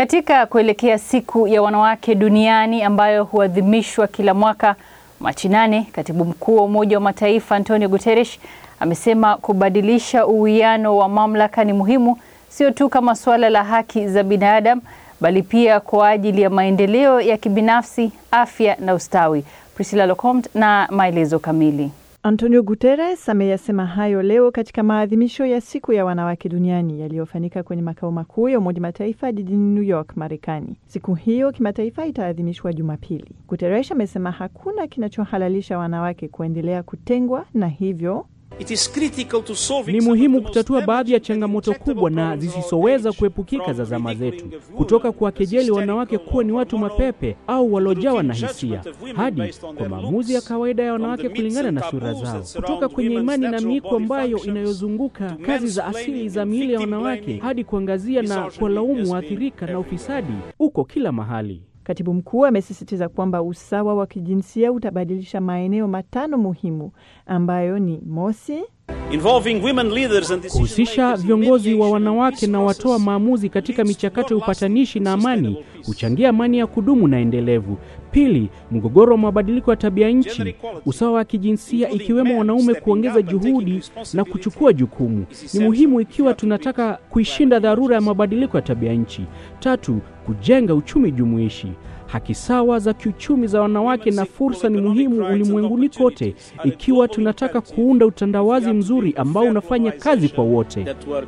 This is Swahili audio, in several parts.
Katika kuelekea siku ya wanawake duniani ambayo huadhimishwa kila mwaka Machi nane, katibu mkuu wa Umoja wa Mataifa Antonio Guterres amesema kubadilisha uwiano wa mamlaka ni muhimu, sio tu kama suala la haki za binadamu, bali pia kwa ajili ya maendeleo ya kibinafsi, afya na ustawi. Priscilla Locomte na maelezo kamili. Antonio Guterres ameyasema hayo leo katika maadhimisho ya siku ya wanawake duniani yaliyofanyika kwenye makao makuu ya Umoja Mataifa jijini New York, Marekani. Siku hiyo kimataifa itaadhimishwa Jumapili. Guterres amesema hakuna kinachohalalisha wanawake kuendelea kutengwa na hivyo ni muhimu kutatua baadhi ya changamoto kubwa na zisizoweza kuepukika za zama zetu, kutoka kuwakejeli wanawake kuwa ni watu mapepe au waliojawa na hisia, hadi kwa maamuzi ya kawaida ya wanawake kulingana na sura zao, kutoka kwenye imani na miiko ambayo inayozunguka kazi za asili za miili ya wanawake, hadi kuangazia na kuwalaumu waathirika na ufisadi uko kila mahali. Katibu mkuu amesisitiza kwamba usawa wa kijinsia utabadilisha maeneo matano muhimu ambayo ni mosi, kuhusisha viongozi wa wanawake na watoa maamuzi katika michakato ya upatanishi na amani huchangia amani ya kudumu na endelevu. Pili, mgogoro wa mabadiliko ya tabia nchi, usawa wa kijinsia, ikiwemo wanaume kuongeza juhudi na kuchukua jukumu, ni muhimu ikiwa tunataka kuishinda dharura ya mabadiliko ya tabia nchi. Tatu, kujenga uchumi jumuishi haki sawa za kiuchumi za wanawake na fursa ni muhimu ulimwenguni kote, ikiwa tunataka kuunda utandawazi mzuri ambao unafanya kazi kwa wote.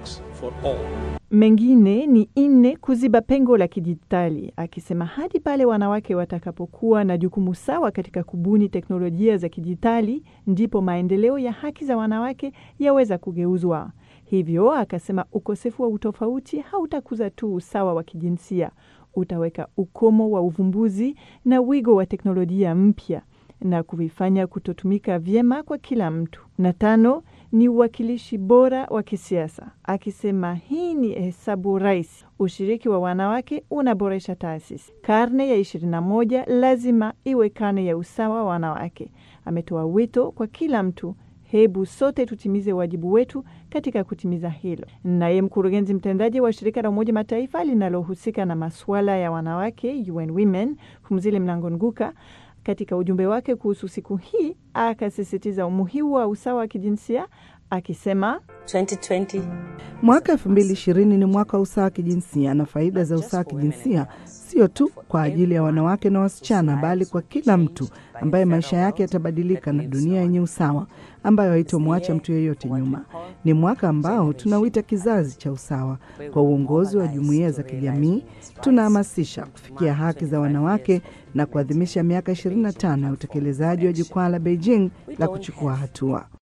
Mengine ni nne, kuziba pengo la kidijitali, akisema hadi pale wanawake watakapokuwa na jukumu sawa katika kubuni teknolojia za kidijitali, ndipo maendeleo ya haki za wanawake yaweza kugeuzwa. Hivyo akasema ukosefu wa utofauti hautakuza tu usawa wa kijinsia utaweka ukomo wa uvumbuzi na wigo wa teknolojia mpya na kuvifanya kutotumika vyema kwa kila mtu. Na tano ni uwakilishi bora wa kisiasa, akisema hii ni hesabu rahisi. Ushiriki wa wanawake unaboresha taasisi. Karne ya ishirini na moja lazima iwe karne ya usawa wa wanawake. Ametoa wito kwa kila mtu Hebu sote tutimize wajibu wetu katika kutimiza hilo. Naye mkurugenzi mtendaji wa shirika la Umoja Mataifa linalohusika na masuala ya wanawake UN Women, Phumzile Mlambo-Nguka, katika ujumbe wake kuhusu siku hii akasisitiza umuhimu wa usawa wa kijinsia akisema 2020. Mwaka elfu mbili ishirini ni mwaka wa usawa wa kijinsia na faida za usawa wa kijinsia sio tu kwa ajili ya wanawake na wasichana, bali kwa kila mtu ambaye maisha yake yatabadilika na dunia yenye usawa ambayo haitomwacha mtu yeyote nyuma. Ni mwaka ambao tunauita kizazi cha usawa. Kwa uongozi wa jumuiya za kijamii, tunahamasisha kufikia haki za wanawake na kuadhimisha miaka 25 ya utekelezaji wa jukwaa la Beijing la kuchukua hatua.